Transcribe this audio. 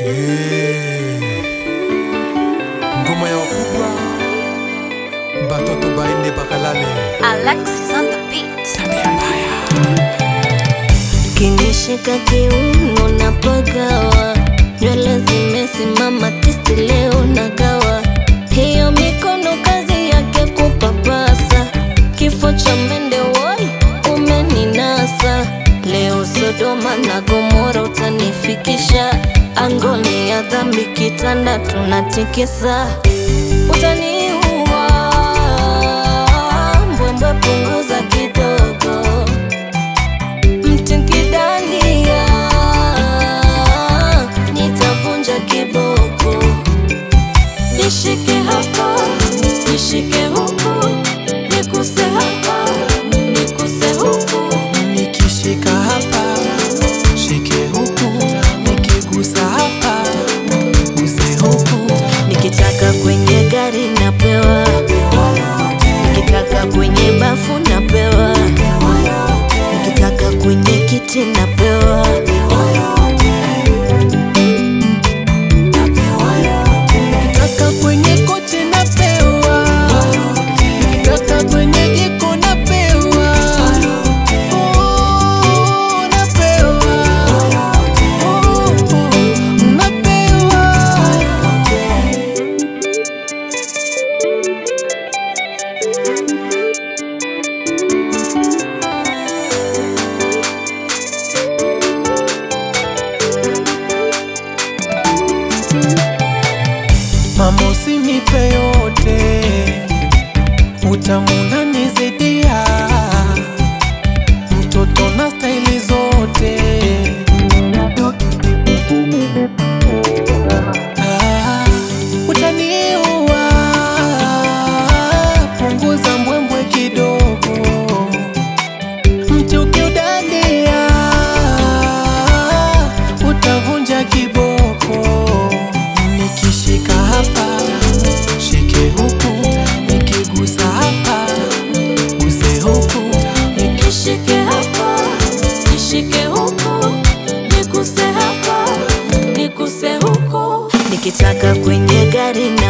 ngoma ya wakubwa batoto baende bakalale Alexis on the beat. tabia mbaya Kinishika kiuno na pagawa, nywele zimesimama tisti, leo nagawa. Hiyo mikono kazi yake kupapasa, kifo cha mende woi, umeninasa leo. Sodoma na Gomora utanifikisha, angoni ya dhambi, kitanda tunatikisa, utaniua mbwembwe, punguza kidogo mtikidania nitavunja kiboko, nishike hapa, nishike huku, nikuse hapa, nikuse huku, nikishika hapa shike huku nikigusa hapa guse huku nikitaka kwenye gari napewa, nikitaka kwenye bafu napewa, nikitaka kwenye kiti napewa. nikitaka kwenye kochi napewa nikitaka kwenye jiko napewa Oh, napewa Oh, oh, napewa Mama usinipe yote, utamu unanizidia, mtoto na staili zote. Ah, utaniua, punguza mbwembwe kidogo, mti ukiudandia, utavunja kiboko. Nikishika hapa shike huku, nikigusa hapa guse huku, Nishike hapa, nishike huku, nikuse hapa, nikuse huku. Nikitaka kwenye gari